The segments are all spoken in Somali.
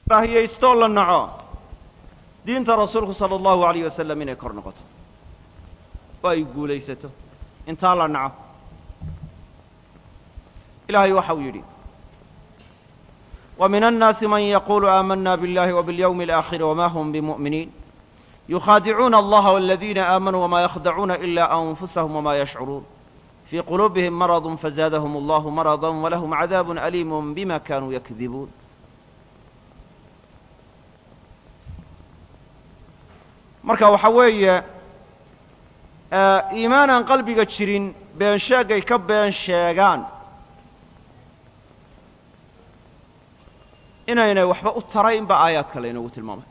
rahiyaystoo la naco diinta rasuulku sala allahu alayh wasalam inay kor noqoto oo ay guulaysato intaa la naco ilaahay waxa uu yidhi ومن الناس من يقول آمنا بالله وباليوم الآخر وما هم بمؤمنين يخادعون الله والذين آمنوا وما يخدعون إلا أنفسهم وما يشعرون في قلوبهم مرض فزادهم الله مرضا ولهم عذاب أليم بما كانوا يكذبون marka waxa weeye iimaanaan qalbiga jirin been sheegay ka been sheegaan inaynay waxba u tarayn ba aayaadka laynoogu tilmaamay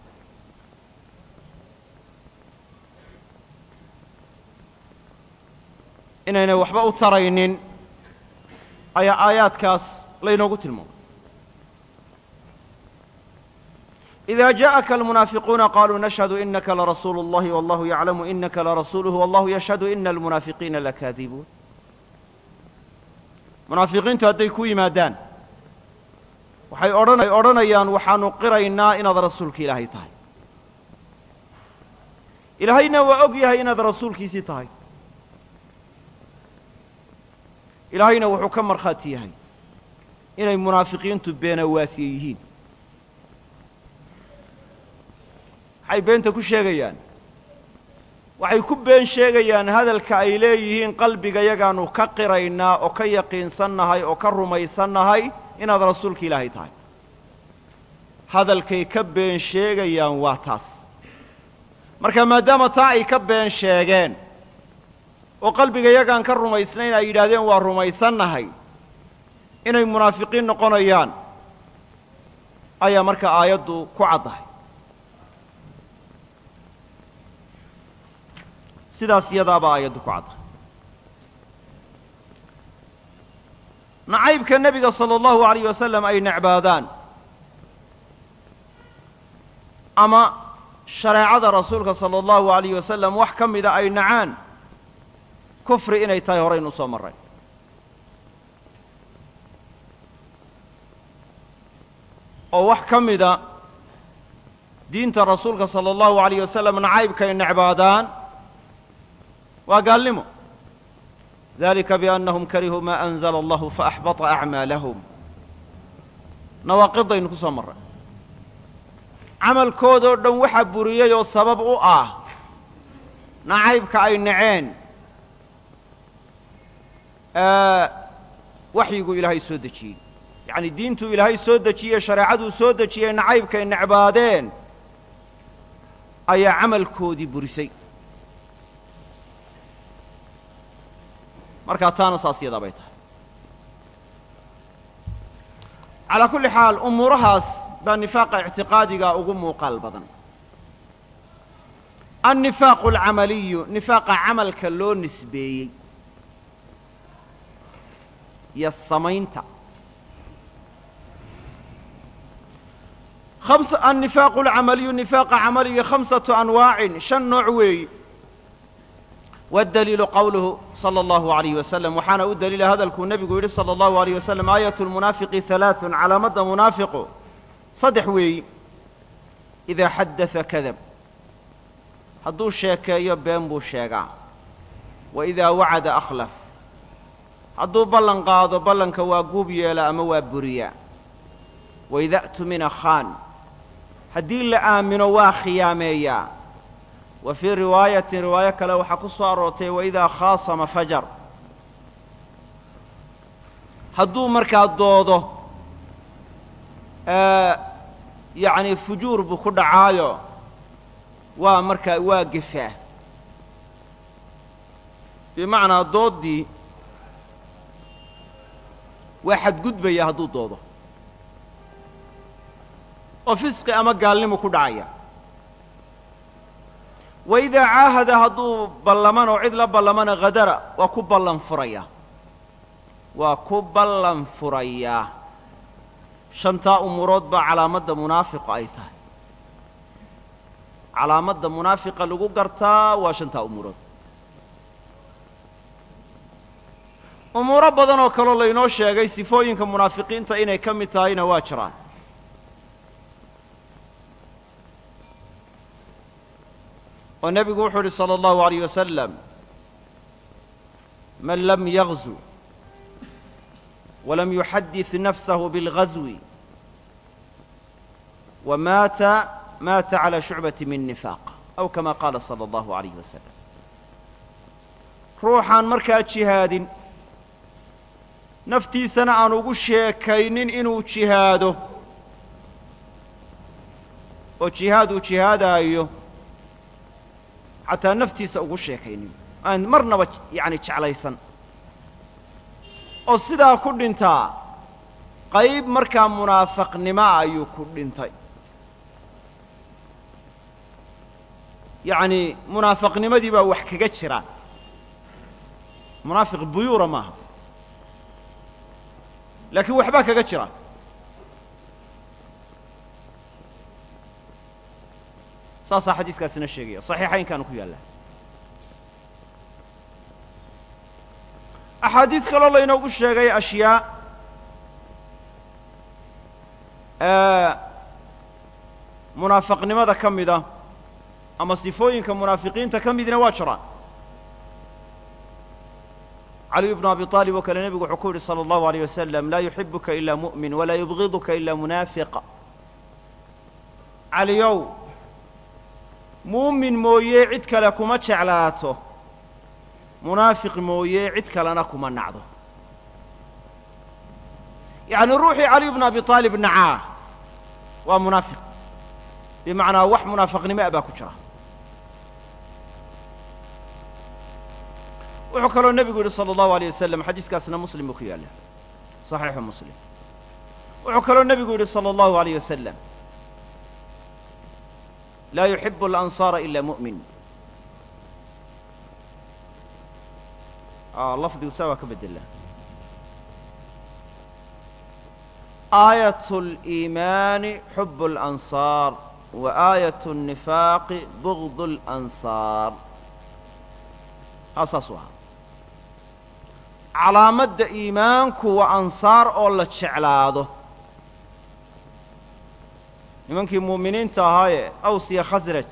inaynay waxba u taraynin ayaa aayaadkaas laynoogu tilmaamay إذا جاءك المنافقون قالوا نشهد إنك لرسول الله والله يعلم إنك لرسوله والله يشهد إن المنافقين لكاذبون munaafiqiintu hadday ku yimaadaan waxay odhan odhanayaan waxaanu qiraynaa inaad rasuulka ilaahay tahay ilaahayna waa og yahay inaad rasuulkiisii tahay ilaahayna wuxuu ka markhaati yahay inay munaafiqiintu beenawaasiye yihiin waxay beenta ku sheegayaan waxay ku been sheegayaan hadalka ay leeyihiin qalbigayagaanu ka qiraynaa oo ka yaqiinsannahay oo ka rumaysannahay inaad rasuulka ilaahay tahay hadalkay ka been sheegayaan waa taas marka maadaama taa ay ka been sheegeen oo qalbigayagaan ka rumaysnayn ay yidhaahdeen waa rumaysannahay inay munaafiqiin noqonayaan ayaa marka aayaddu ku caddahay sidaas iyadaabaa aayaddu ku cadda nacaybka nebiga sala allahu alayh wasalam ay necbaadaan ama shareecada rasuulka sala allahu alayh wasalam wax ka mida ay nacaan kufri inay tahay horaynu soo marray oo wax ka mida diinta rasuulka sala allahu alayh wasalam nacaybka ay necbaadaan waa gaalnimo dalika biannahum karihuu maa anzala allahu faaxbata acmaalahum nawaaqidaynu ku soo marray camalkoodoo dhan waxaa buriyey oo sabab u ah nacaybka ay naceen waxyigu ilaahay soo dejiyey yacni diintuu ilaahay soo dejiyey shareecaduu soo dejiyey nacaybkay necbaadeen ayaa camalkoodii burisay markaa taana saas yadaa bay tahay calaa kulli xaal umuurahaas baa nifaaqa ictiqaadiga ugu muuqaal badan annifaaqu alcamaliyu nifaaqa camalka loo nisbeeyey iyo samaynta annifaaqu alcamaliyu nifaaqa camaliga khamsatu anwaacin shan nooc weeyi waddaliilu qowluhu sala allahu alayh wasalam waxaana u daliila hadalkuu nebigu yidhi sala allahu alayh wasalam aayatu lmunaafiqi halaaثun calaamadda munaafiqu saddex weeyi idaa xaddada kadab hadduu sheekeeyo been buu sheegaa wa idaa wacada akhlaf hadduu ballan qaado ballanka waa guub yeela ama waa buriyaa wa ida a'tumina khaan haddii la aamino waa khiyaameeyaa wa fii riwaayatin riwaayo kale waxaa ku soo aroortay waidaa khaasama fajar hadduu markaa doodo yacni fujuur buu ku dhacaayo waa markaa waa gefaa bimacnaa dooddii waa xadgudbaya hadduu doodo oo fisqi ama gaalnimu ku dhacaya wa idaa caahada hadduu ballaman oo cid la ballamana khadara waa ku ballan furaya waa ku ballan furayaa shantaa umurood baa calaamadda munaafiqa ay tahay calaamadda munaafiqa lagu gartaa waa shantaa umurood umuuro badan oo kaloo laynoo sheegay sifooyinka munaafiqiinta inay ka mid tahayna waa jiraan oo nebigu wuxuu uhi salى اllahu عalيyه wasalam man lam yagzu walam yuxadid nafsahu biاlgazwi wamaata maata calى shucbati min nifaaq aw kama qaala salى اllahu عalayh wasalam ruuxaan markaa jihaadin naftiisana aan ugu sheekaynin inuu jihaado oo jihaad uu jihaadaayo xataa naftiisa ugu sheekaynin aan marnaba yacni jeclaysan oo sidaa ku dhintaa qayb markaa munaafaqnimoa ayuu ku dhintay yacni munaafaqnimadii baa wax kaga jira munaafiq buyuura maaha laakiin waxbaa kaga jira saasaa xadiiskaasina sheegaya صaxiixaynkaanu ku yaalla axaadiid kaloo laynoogu sheegay ashyaa munaafaqnimada ka mida ama sifooyinka munaafiqiinta ka midna waa jiraan caliy bnu abi طaalib oo kale nebigu wuxuu ku yidhi salى اllahu عalيyه wasalam laa yuxibuka ila muؤmin walaa yubغiduka ila munaafiq caliyow muumin mooye cid kale kuma jeclaato munaafiq mooye cid kalena kuma nacdo yacni ruuxii caliy bnu abi aalib nacaa waa munaafiq bimacnaa wax munaafaqnimo a baa ku jira wuxuu kaloo nebigu yidhi salى اllahu alيyه wasalam xadiiskaasna muslim buu ku yaalla صaxiixu muslim wuxuu kaloo nebigu yidhi salى اllahu عalيyه wasalam laa yuxibu alansaara ila mu'min lafdigu saa waa ka bedela aayat اliimaani xub اlansaar wa aayat الnifaaqi bugd اlansaar haa saasuu ahaa calaamadda iimaanku waa ansaar oo la jeclaado nimankii muuminiinta ahaayee aws iyo khasraj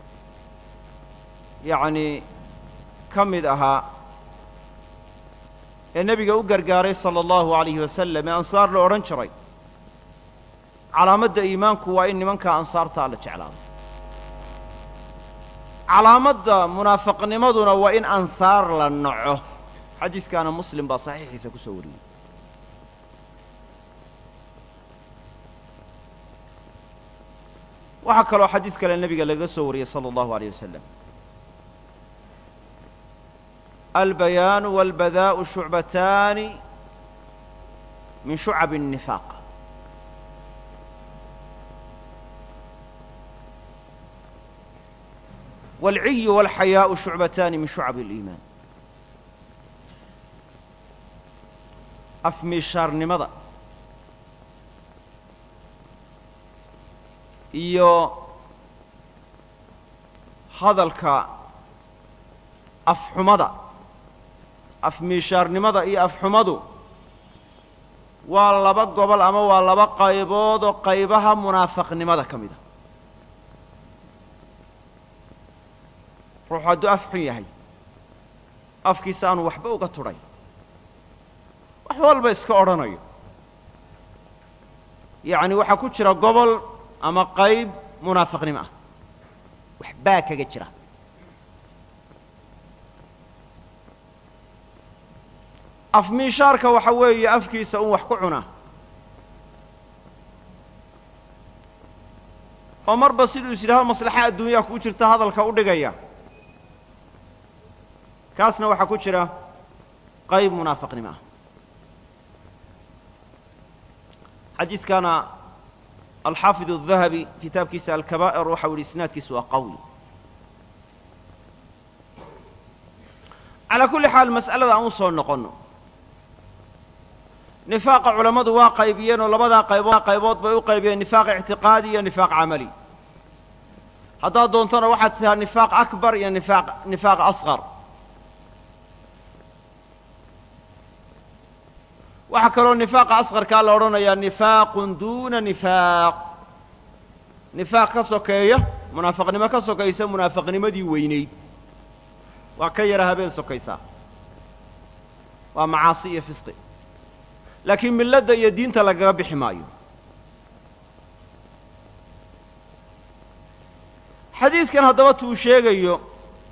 yacnii ka mid ahaa ee nebiga u gargaaray sala allahu alayhi wasalam ee ansaar la odhan jiray calaamadda iimaanku waa in nimankaa ansaartaa la jeclaado calaamadda munaafaqnimaduna waa in ansaar la naco xadiiskaana muslim baa saxiixiisa ku soo wariyey waxaa kaloo xadiis kale nebiga laga soo wariyey salى اllahu عalيه wasalam albayaanu wاlbadaءu shucbataani min shucab الnifaaq wاlciyu wاlxayaaءu shucbataani min shucab اliimaan afmiishaarnimada iyo hadalka afxumada afmiishaarnimada iyo afxumadu waa laba gobol ama waa laba qaybood oo qaybaha munaafaqnimada ka mid a ruuxu hadduu af xun yahay afkiisa aanu waxba uga tudhay wax walba iska odhanayo yacni waxaa ku jira gobol ama qayb munaafaqnimo ah waxbaa kaga jira afmiishaarka waxa weeye afkiisa un wax ku cuna oo marba siduu is yidhahdo maslaxa adduunyaha kuu jirta hadalka u dhigaya kaasna waxaa ku jira qayb munaafaqnimo ah xadiiskana alxaafid الdahabi kitaabkiisa alkabaa'ir waxau yihi isnaadkiisu waa qawi calaa kulli xaal mas'alada aan u soo noqonno nifaaqa culammadu waa qaybiyeen oo labadaa qaybood qaybood bay u qaybiyeen nifaaq ictiqaadi iyo nifaaq camali haddaad doontona waxaad tihaa nifaaq akbar iyo nifaaq nifaaq asqar waxaa kaloo nifaaqa asqarkaa la odhanayaa nifaaqun duuna nifaaq nifaaq ka sokeeya munaafiqnimo ka sokaysa munaafiqnimadii weynayd waa ka yara habeen sokaysaa waa macaasi iyo fisqi laakiin milladda iyo diinta lagaga bixi maayo xadiidkan haddaba tuu sheegayo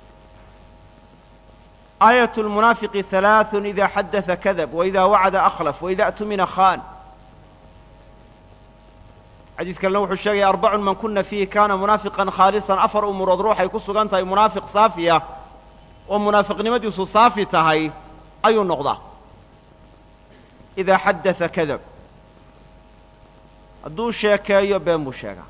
aayat lmunaafiqi halaaثun ida xaddaثa kadab waida wacada akhlaf waida atumina khan xadiiskanna wuxuu sheegaya arbacun man kuna fiihi kana munaafiqan khaalisan afar umurood ruuxay ku sugan tahay munaafiq saafiya oo munaafiqnimadiisu saafi tahay ayuu noqdaa idaa xaddaثa kadab hadduu sheekeeyo been buu sheegaa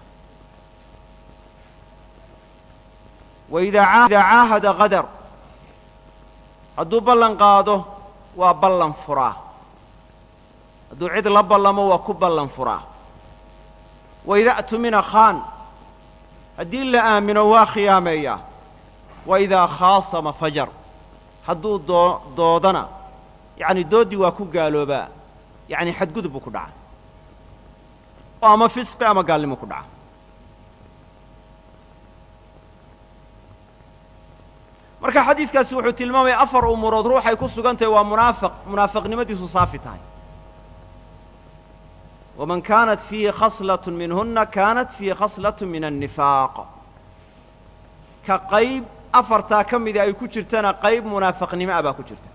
waidaa caahada qadar hadduu ballan qaado waa ballan furaa hadduu cid la ballamo waa ku ballan furaa waida atumina khaan haddii la aamino waa khiyaameeyaa wa idaa khaasama fajar hadduu doo doodana yacni dooddii waa ku gaaloobaa yacni xadgudub buu ku dhaca oo ama fisqi ama gaalnimo ku dhaca marka xadiiskaasi wuxuu tilmaamaya afar umurood ruuxay ku sugan tahay waa munaafiq munaafiqnimadiisu saafi tahay waman kaanat fiihi khaslat minhuna kaanat fiihi khaslat min annifaaq ka qayb afartaa ka mida ay ku jirtana qayb munaafiqnimo ah baa ku jirta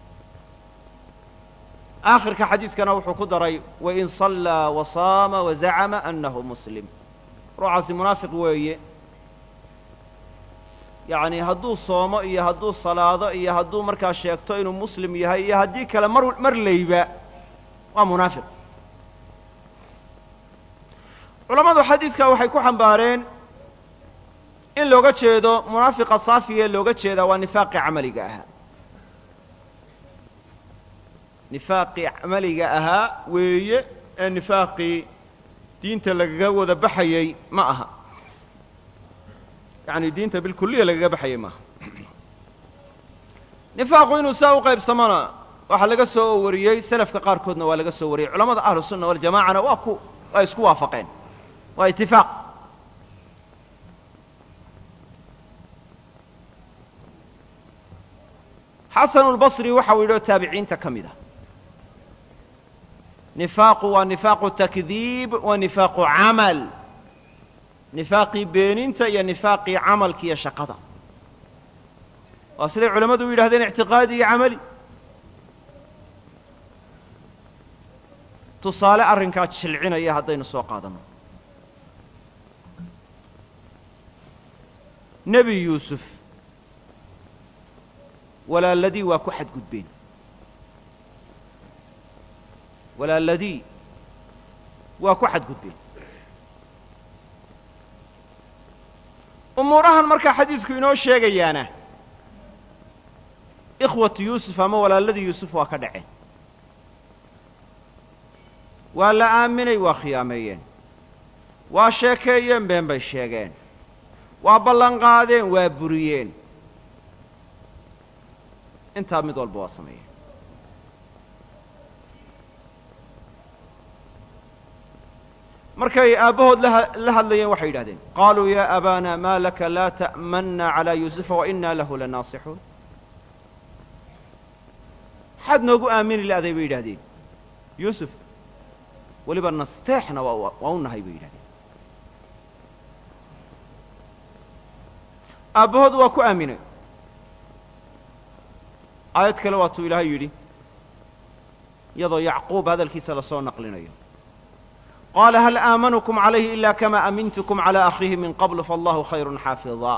aakhirka xadiiskana wuxuu ku daray wain صallaa wasaama wazacama anahu muslim ruuxaasi munaafiq weeye yacni hadduu soomo iyo hadduu salaado iyo hadduu markaa sheegto inuu muslim yahay iyo haddii kale mar mar layba waa munaafiq culammadu xadiidka waxay ku xambaareen in looga jeedo munaafiqa saafiga ee looga jeedaa waa nifaaqii camaliga ahaa nifaaqii camaliga ahaa weeye ee nifaaqii diinta lagaga wada baxayey ma aha yacni diinta bilkuliya lagaga baxayay maaha nifaaqu inuu saa u qaybsamona waxaa laga soo wariyey selafka qaarkoodna waa laga soo wariyey culamada ahlu sunna waljamacana waa ku waa isku waafaqeen waa itifaaq xasanu lbasri waxa uu yidhi oo taabiciinta ka mid ah nifaaqu waa nifaaqu takdiib wa nifaaqu camal nifaaqii beeninta iyo nifaaqii camalka iyo shaqada waa siday culammadu u yidhahdeen ictiqaadi iyo camali tusaale arrinkaa jilcinaya haddaynu soo qaadanno nebi yuusuf walaaladii waa ku xadgudbeen walaaladii waa ku xadgudbeen umuurahan markaa xadiisku inoo sheegayaana ikhwatu yuusuf ama walaaladii yuusuf waa ka dhaceen waa la aaminay waa khiyaameeyeen waa sheekeeyeen been bay sheegeen waa ballan qaadeen waa buriyeen intaa mid walba waa sameeyeen markay aabbahood la hadlayeen waxay yidhahdeen qaaluu ya abaana ma laka laa ta'manna calaa yuusufa wa inaa lahu lanaasixuun maxaad noogu aamini la'day bay yidhahdeen yuusuf weliba nasteexna waa waa u nahay bay yidhahdeen aabbahood waa ku aaminay aayad kale waatuu ilaahay yidhi iyadoo yacquub hadalkiisa lasoo naqlinayo qaala hal aamanukum calayhi ila kama amintukum calى akhiihi min qabl faallahu khayru xaafiظa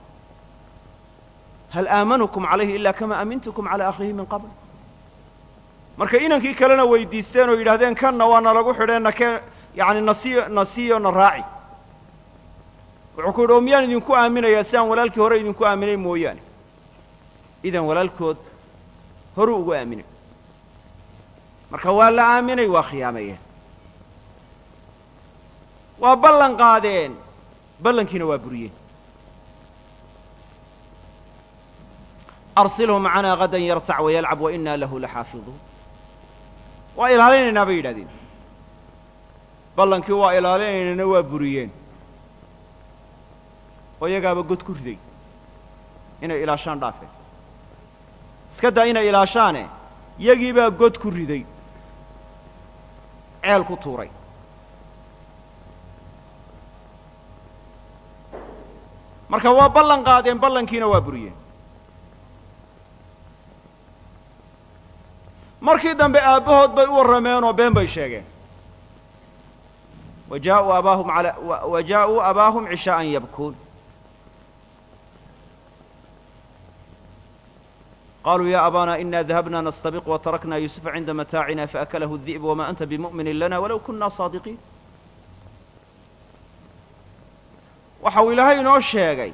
hal aamanukum calayhi ila kama amintukum calى akhiihi min qabl markay inankii kalena weydiisteen oo yidhahdeen kanna waa nalagu xidheen nakee yani nasiyo nasiyo na raaci wuxuu ku yidhi oo miyaan idinku aaminayaa si aan walaalkii hore idinku aaminay mooyaane idan walaalkood horuu ugu aaminay marka waa la aaminay waa khiyaameeyeen waa ballan qaadeen ballankiina waa buriyeen arsilhu macanaa gadan yartac wayalcab wa inaa lahu laxaafiduun waa ilaalinaynaa bay yidhahdeen ballankii waa ilaalinaynana waa buriyeen oo iyagaaba god ku riday inay ilaashaan dhaafeen iska daa inay ilaashaane yagiibaa god ku riday ceel ku tuuray marka waa ballan qaadeen ballankiina waa buriyeen markii dambe aabbahood bay u warrameen oo been bay sheegeen wa jaauu abaahum ala wa jaa'uu abaahum cishaa'an yabkuun qaluu ya abana ina dahabna nastabiq watarakna yusufa cinda mataacina faakalahu الdi'b wama anta bimu'minin lana walow kuna saadiqiin waxa uu ilaahay inoo sheegay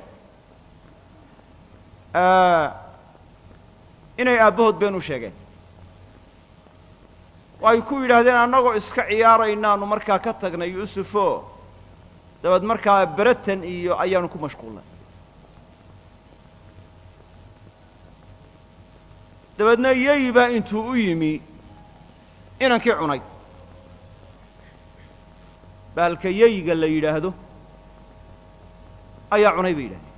inay aabbahood been u sheegeen oo ay ku yidhaahdeen annagoo iska ciyaaraynaanu markaa ka tagnay yuusufo dabeed markaa beratan iyo ayaanu ku mashquulnay dabeedna yeyi baa intuu u yimi inankii cunay baalka yeyiga la yidhaahdo ayaa cunay bay yidhahdeen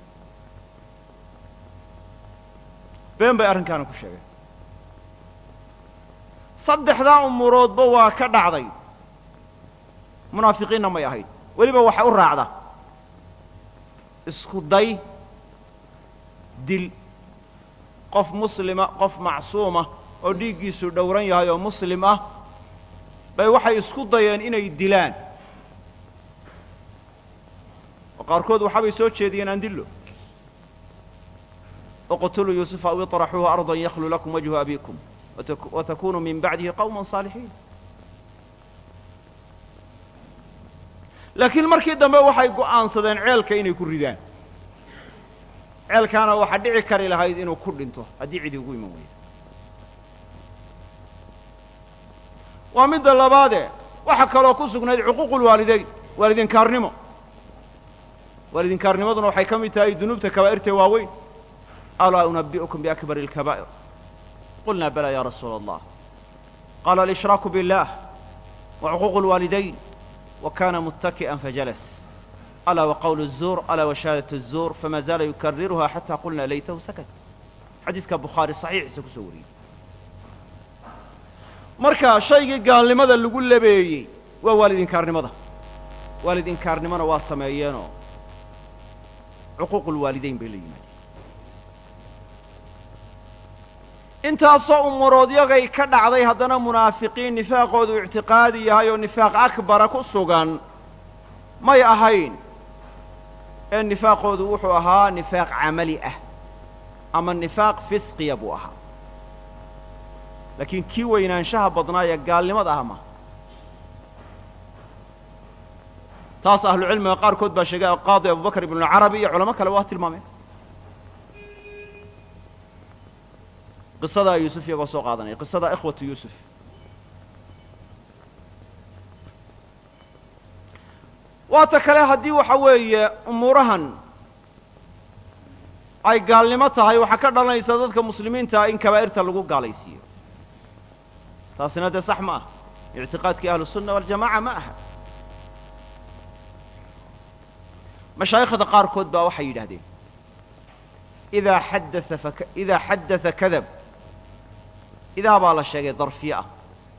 been bay arrinkaana ku sheegeen saddexdaa umuroodba waa ka dhacday munaafiqiinna may ahayd weliba waxa u raacda isku day dil qof muslima qof macsuuma oo dhiiggiisu dhowran yahay oo muslim ah bay waxay isku dayeen inay dilaan oo qaarkood waxaabay soo jeediyeen aan dillo اqtuluu yuusufa aw iطraxuuhu arضa yaklu lakum wajhu abikum watakunuu min bacdihi qawma صaalixiin laakiin markii dambe waxay go'aansadeen ceelka inay ku ridaan ceelkaana waxaa dhici kari lahayd inuu ku dhinto haddii cidi ugu iman weyda waa midda labaade waxa kaloo ku sugnayd cuquuqu lwaalidayn waalidinkaarnimo waalidinkaarnimaduna waxay ka mid tahay dunuubta kabaa'irtee waaweyn alaa unabi'ukum biakbari اlkabaa'ir qulna bala ya rasuula allah qaala alishiraaku biاllah wa cuquuqu اlwaalidayn wa kana muttaki'an fajalas alaa wa qawlu الzuur alaa wa shahaadaة الzuur fama zaala yukariruha xata qulna laytahu sakat xadiidka bukhaari saxiixiisa kusoo wariyey marka shaygii gaalnimada lagu labeeyey waa waalid inkaarnimada waalid inkaarnimona waa sameeyeenoo cuquuqu lwaalidayn bay la yimaadeen intaasoo umuroodiyagay ka dhacday haddana munaafiqiin nifaaqoodu ictiqaadi yahay oo nifaaq akbara ku sugan may ahayn ee nifaaqoodu wuxuu ahaa nifaaq camali ah ama nifaaq fisqiya buu ahaa laakiin kii weynaanshaha badnaayee gaalnimada ah ma taas ahlucilmiga qaarkood baa sheegay qaadi abubakr ibnucarabi iyo culamo kale waa tilmaameen qisadaa yuusuf iyagoo soo qaadanaya qisada ikhwatu yuusuf waata kale haddii waxa weeye umuurahan ay gaalnimo tahay waxaa ka dhalanaysa dadka muslimiintaa in kabaa'irta lagu gaalaysiiyo taasina dee sax ma aha ictiqaadkii ahlusunna waljamaca ma aha mashaayikhda qaarkood baa waxay yidhahdeen idaa xaddaa fak idaa xaddata kadab idaa baa la sheegay darfiye ah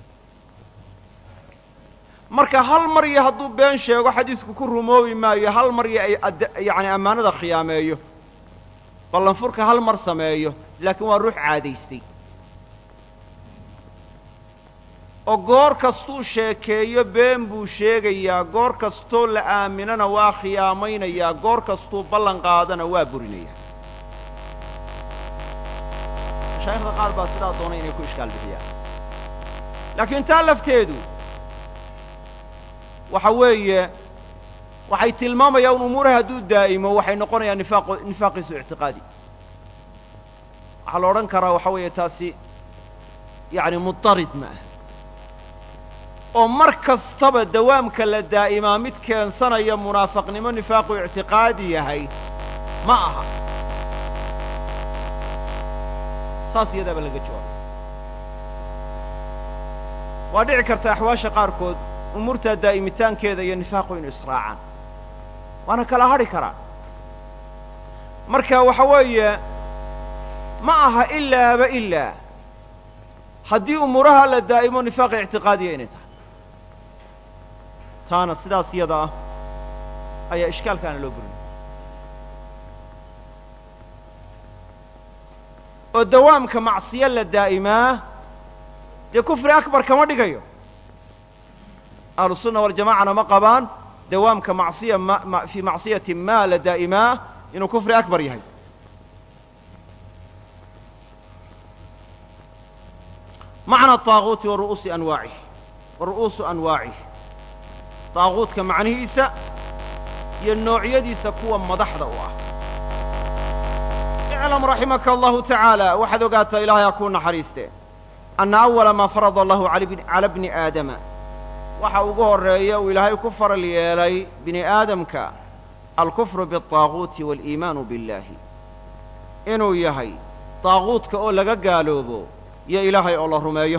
marka hal mar iyo hadduu been sheego xadiisku ku rumoobi maayo hal mar iyo ay yacni ammaanada khiyaameeyo ballanfurka hal mar sameeyo laakiin waa ruux caadaystay oo goor kastuu sheekeeyo been buu sheegayaa goor kastoo la aaminana waa khiyaamaynayaa goor kastuu ballan qaadana waa burinayaa mashaaikhda qaar baa sidaa doonay inay ku ishkaal bixiyaan laakiin taa lafteedu waxa weeye waxay tilmaamayaan umuuraha hadduu daa'imo waxay noqonayaan nifaaqo nifaaqiisu ictiqaadi waxaa la odhan karaa waxa weeye taasi yacni mudarid ma ah oo mar kastaba dawaamka la daa'imaa mid keensanaya munaafaqnimo nifaaqu ictiqaadi yahay ma aha saas iyadaaba laga jawaabay waa dhici karta axwaasha qaarkood umuurtaa daa'imitaankeeda iyo nifaaqu inu israacaan waana kala hadhi karaa marka waxa weeye ma aha ilaaba ilaa haddii umuuraha la daa'imo nifaaqa ictiqaadiya inay tahay taana sidaas iyada ah ayaa ishkaalkaana loo burinaya oo dawaamka macsiyo la daa'imaa dee kufri akbar kama dhigayo ahlusunna waljamacana ma qabaan dawaamka macsiya ma fii macsiyati ma la daa'imaa inuu kufri akbar yahay macna طaaguuti wa ru'uusi anwaacih wa ru'uusu anwaacih طaaguutka macnihiisa iyo noocyadiisa kuwa madaxda u ah iclam raximaka allahu tacaala waxaad ogaataa ilaahay ha kuu naxariiste anna awala maa farada allahu cala bni aadama waxa ugu horreeya uu ilaahay ku faral yeelay bini aadamka alkufru biالطaaguuti waaliimaanu biاllaahi inuu yahay daaguudka oo laga gaaloobo iyo ilaahay oo la rumeeyo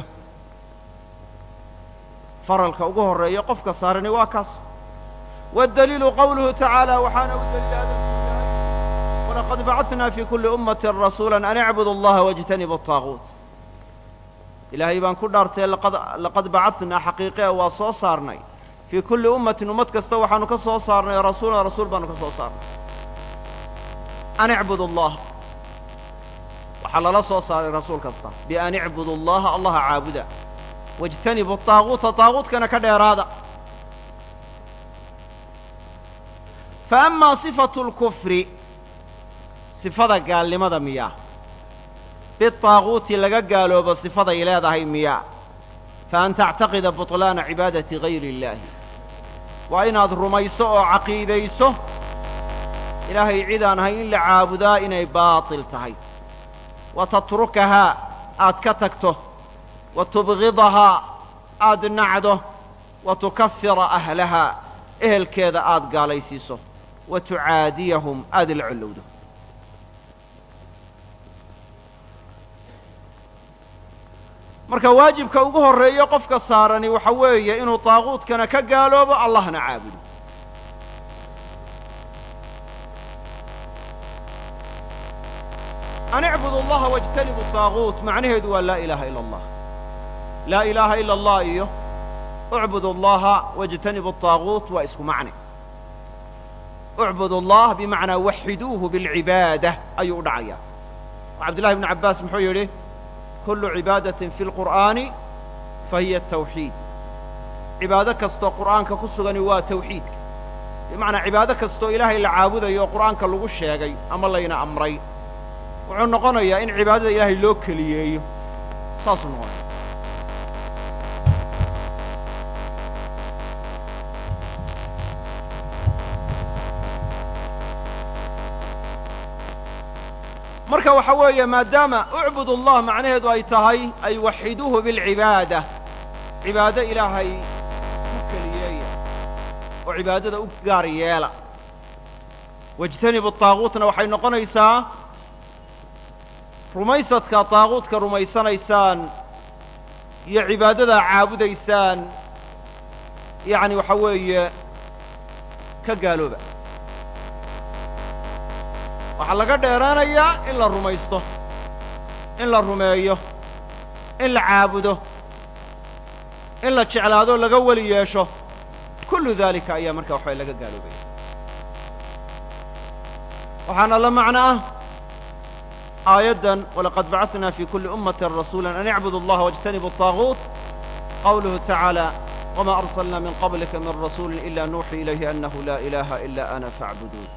faralka ugu horreeya qofka saarani waa kaas waddaliilu qawluhu tacaala waxaana u daliila hadalku yahay walaqad bacadnaa fii kulli ummatin rasuula an icbudu allaha wاjtanibu الطaaguut ilaahay baan ku dhaartay laqad bacadnaa xaqiiqea waa soo saarnay fii kulli ummatin ummad kasta waxaanu ka soo saarnay rasuulan rasuul baanu ka soo saarnay an icbudu allah waxaa lala soo saaray rasuul kasta bian icbudu allaha allaha caabuda wاjtanibu طaaguuta طaaguutkana ka dheeraada fa amaa sifatu اlkufri sifada gaalnimada miyaa biطaaguuti laga gaaloobo sifaday leedahay miyaa fa an tactaqida buطlaana cibaadati gayri اllaahi waa inaad rumayso oo caqiidayso ilaahay cidaan ahay in la caabudaa inay baaطil tahay wa tatrukahaa aad ka tagto wa tubgidahaa aad nacdo wa tukafira ahlahaa ehelkeeda aad gaalaysiiso wa tucaadiyahum aad la collowdo marka waajibka ugu horreeyo qofka saarani waxa weeye inuu daaguudkana ka gaaloobo allahna caabudo an icbudu allaha wاjtanibu طaaguut macnaheedu waa laa ilaaha ila allah laa ilaaha ila allah iyo ucbudu allaha wاjtanibu طaaguut waa isku macne ucbudu allah bimacnaa waxiduuhu biاlcibaada ayuu u dhacaya cabdullahi bnu cabbaas muxuu yidhi kullu cibaadatin fi lqur'aani fahiya tawxiid cibaado kastoo qur'aanka ku sugani waa tawxiidka bimacnaa cibaado kastoo ilaahay la caabudayo oo qur'aanka lagu sheegay ama layna amray wuxuu noqonayaa in cibaadada ilaahay loo keliyeeyo saasuu noqonaya marka waxa weeye maadaama ucbud allah macnaheedu ay tahay ay waxiduuhu bilcibaada cibaado ilaahay u keliyeeya oo cibaadada u gaar yeela wاjtanibu طaaguutna waxay noqonaysaa rumaysadka طaaguutka rumaysanaysaan iyo cibaadadaa caabudaysaan yacni waxa weeye ka gaalooba waxaa laga dheeraanayaa in la rumaysto in la rumeeyo in la caabudo in la jeclaado laga weli yeesho kullu daalika ayaa markaa waxbay laga gaaloobaya waxaana la macno ah aayaddan walaqad bacatnaa fi kulli ummatin rasuula an icbudu allaha wاjtanibu الطaaguut qawluhu tacaala wma arsalna min qablika min rasuuli ila nuuxii ilayhi anahu laa ilaha ila ana faacbuduun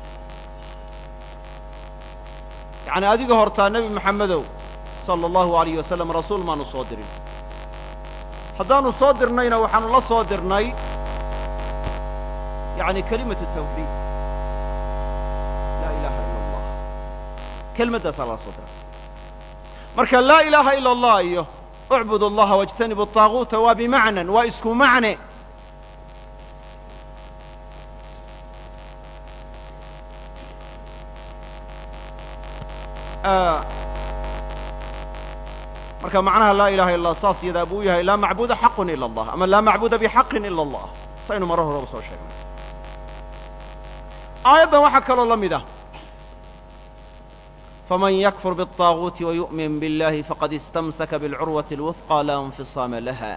yacni adiga hortaa nebi maxamedow sala allahu alayh wasalam rasuul maanu soo dirin haddaanu soo dirnayna waxaanu la soo dirnay yacni kelimatu tawxiid laa ilaaha ila allah kelmaddaasaa lala soo diray marka laa ilaaha ila allah iyo ucbud allaha wاjtanibu طaaguuta waa bimacnan waa isku macne marka macnaha laa ilaha illa allah saas yadaa buu yahay laa macbuda xaqun ila allah ama laa macbuda bixaqin ila allah saynu maro horeba soo sheegnay aayaddan waxaa kaloo la mid ah faman yakfur biالطaaguuti wayu'min biاllahi faqad istamsaka biاlcurwati اlwufqى laa infisaama laha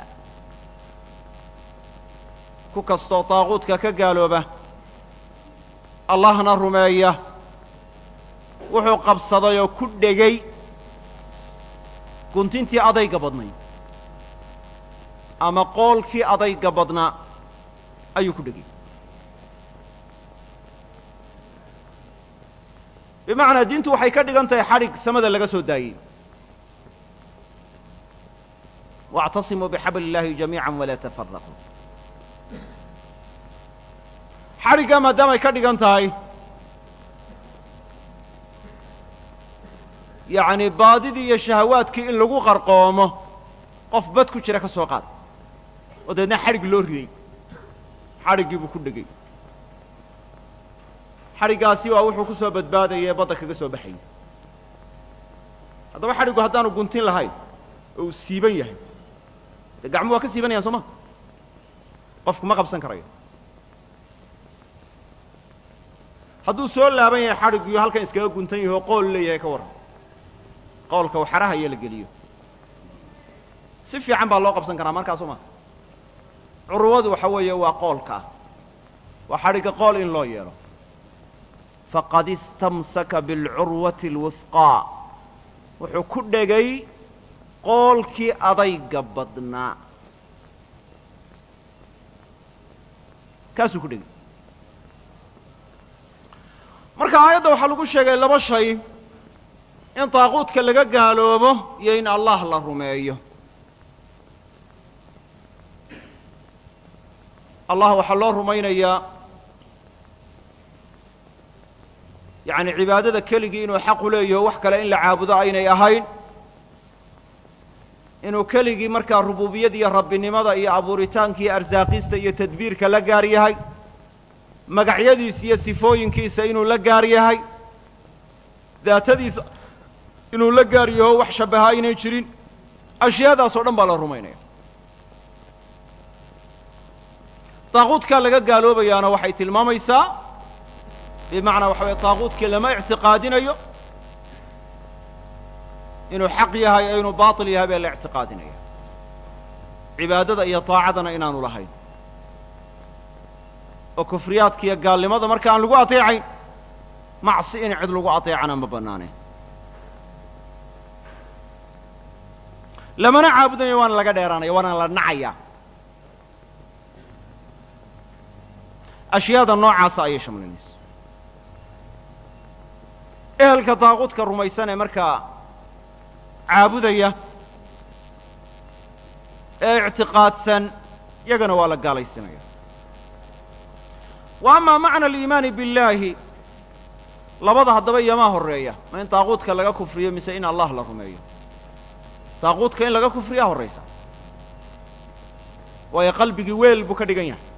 ku kastoo taaguudka ka gaalooba allahna rumeeya wuxuu qabsaday oo ku dhegay guntintii adayga badnayd ama qoolkii adayga badnaa ayuu ku dhegay bimacnaa diintu waxay ka dhigan tahay xadhig samada laga soo daayey waاctasimuu bixabli اllahi jamiica walaa tafaraquu xadhigga maadaamay ka dhigan tahay yacni baadidii iyo shahawaadkii in lagu qarqoomo qof bad ku jira ka soo qaad oo deedna xadhig loo riday xadhiggii buu ku dhegay xadhiggaasi waa wuxuu ku soo badbaadaya ee badda kaga soo baxayay haddaba xadhiggu haddaanu guntin lahayn oo uu siiban yahay dee gacmu waa ka siibanayaan soo ma qofku ma qabsan karayo hadduu soo laaban yahay xadhiggiyo halkan iskaga guntan yahi oo qool leeyahay ka warran qoolka waxaraha iyo la geliyo si fiican baa loo qabsan karaa markaa soo ma curwadu waxa weeye waa qoolka ah waa xadhigga qool in loo yeelo faqad istamsaka biاlcurwati اlwufqaa wuxuu ku dhegay qoolkii adayga badnaa kaasuu ku dhegay marka aayadda waxaa lagu sheegay laba shay in daaquudka laga gaaloobo iyo in allah la rumeeyo allah waxaa loo rumaynayaa yacni cibaadada keligii inuu xaqu leeyaho wax kale in la caabudo aynay ahayn inuu keligii markaa rububiyada iyo rabbinimada iyo abuuritaanka iyo arsaaqista iyo tadbiirka la gaar yahay magacyadiisa iyo sifooyinkiisa inuu la gaar yahay daatadiisa inuu la gaar yaho wax shabbaha aynay jirin ashyaadaas oo dhan baa la rumaynaya daaquudkaa laga gaaloobayaana waxay tilmaamaysaa bimacnaa waxa weye daaquudkii lama ictiqaadinayo inuu xaq yahay ee inuu baatil yahay baa la ictiqaadinaya cibaadada iyo daacadana inaanu lahayn oo kufriyaadka iyo gaalnimada marka aan lagu ateecayn macsi in cid lagu ateecana ma bannaane lamana caabudayo waana laga dheeraanaya waana la nacaya ashyaada noocaasa ayay shamlinaysa ehelka daaquudka rumaysan ee markaa caabudaya ee ictiqaadsan yagana waa la gaalaysinaya wa amaa macna aliimaani billaahi labada haddaba iyomaa horreeya ma in daaquudka laga kufriyo mise in allah la rumeeyo daaquudka in laga kufriyaa horraysa waayo qalbigii weel buu ka dhigan yahay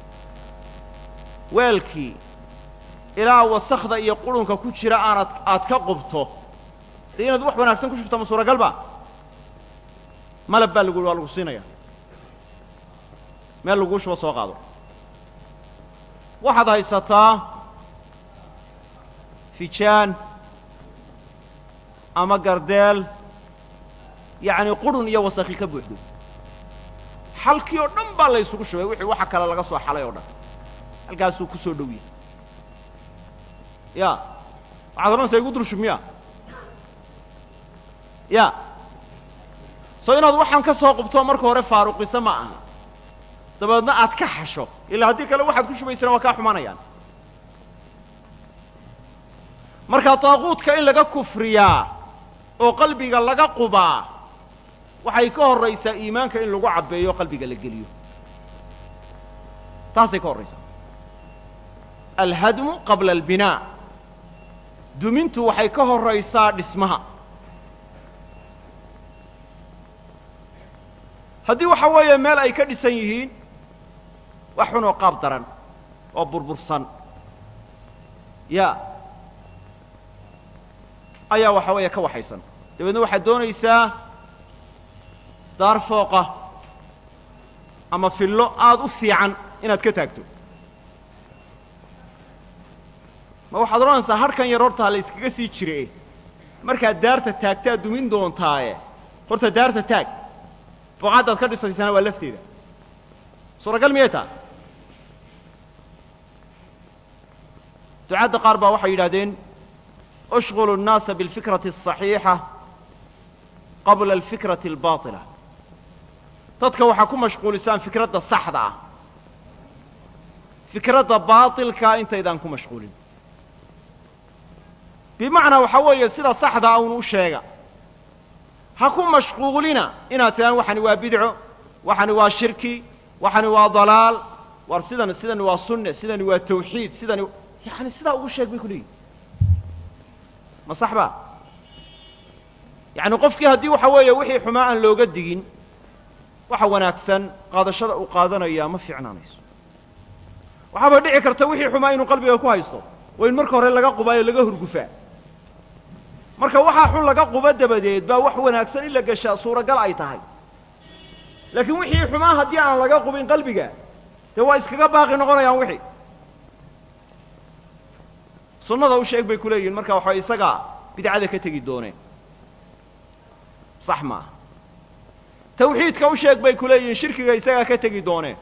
weelkii ilaa wasakda iyo qurunka ku jira aanad aad ka qubto dee inaad wax wanaagsan ku shubto ma suuragal ba malab baa lagu waa lagu siinaya meel laguu shubo soo qaado waxaad haysataa fijaan ama gardeel yacni qurun iyo wasakhi ka buuxdo xalkii oo dhan baa la ysugu shubay wixii waxa kale laga soo xalay oo dhan halkaasuu ku soo dhow yahay ya waxaad odhanaysaa igu dul shub miya ya soo inaad waxaan ka soo qubto marka hore faaruqisa ma aha dabeedna aad ka xasho ilaa haddii kale waxaad ku shubaysana waa kaa xumanayaan marka daaquudka in laga kufriyaa oo qalbiga laga qubaa waxay ka horraysaa iimaanka in lagu cabbeeyo o qalbiga la geliyo taasay ka horraysaa alhadmu qabla albinaa dumintu waxay ka horraysaa dhismaha haddii waxa weeye meel ay ka dhisan yihiin wax xun oo qaab daran oo burbursan ya ayaa waxa weeye ka waxaysan dabeedna waxaad doonaysaa daar fooqa ama fillo aada u fiican inaad ka taagto ma waxaad odhanaysaa harhkan yar horta ha la yskaga sii jire markaad daarta taagtaad dumin doontaaye horta daarta taag buqaaddaad ka dhisaysana waa lafteeda suuragal miyay taa ducaadda qaar baa waxay yidhahdeen ushqulu الnaasa biاlfikrati الصaxiixa qabla alfikrati اlbaطila dadka waxaa ku mashquulisaan fikradda saxda ah fikradda baatilkaa intaydaan ku mashquulin bimacnaa waxaa weeye sida saxdaa un u sheega ha ku mashquulina inaad tidhaan waxani waa bidco waxani waa shirki waxani waa dalaal war sidan sidani waa sunne sidani waa tawxiid sidani yani sidaa ugu sheeg bay ku leeyihin ma sax ba yacni qofkii haddii waxa weeye wixii xumaa aan looga digin waxa wanaagsan qaadashada uu qaadanayaa ma fiicnaanayso waxaaba dhici karta wixii xumaa inuu qalbiga ku haysto waa in marka hore laga qubaayo laga hurgufaa marka waxaa xun laga quba dabadeed baa wax wanaagsan in la geshaa suuragal ay tahay laakiin wixii xumaa haddii aan laga qubin qalbiga dee waa iskaga baaqi noqonayaan wixii sunnada u sheeg bay ku leeyihin marka waxa isagaa bidcada ka tegi dooneen sax maaha tawxiidka u sheeg bay ku leeyihin shirkiga isagaa ka tegi dooneen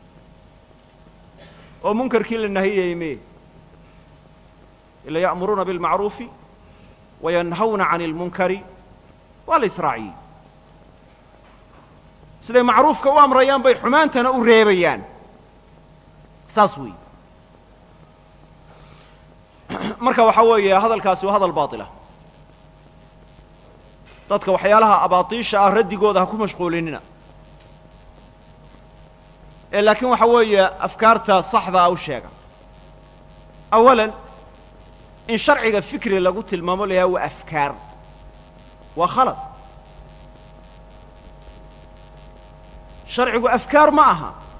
oo munkarkii la nahiyayey me ila ya'muruuna bilmacruufi wayanhawna can اlmunkari waa la israaciyey siday macruufka u amrayaan bay xumaantana u reebayaan saas weeye marka waxaa weeye hadalkaasi waa hadal baatila dadka waxyaalaha abaatiisha ah raddigooda ha ku mashquulinina ee laakiin waxa weeye afkaarta saxdaa u sheega awalan in sharciga fikri lagu tilmaamo la yahay waa afkaar waa khalad sharcigu afkaar ma aha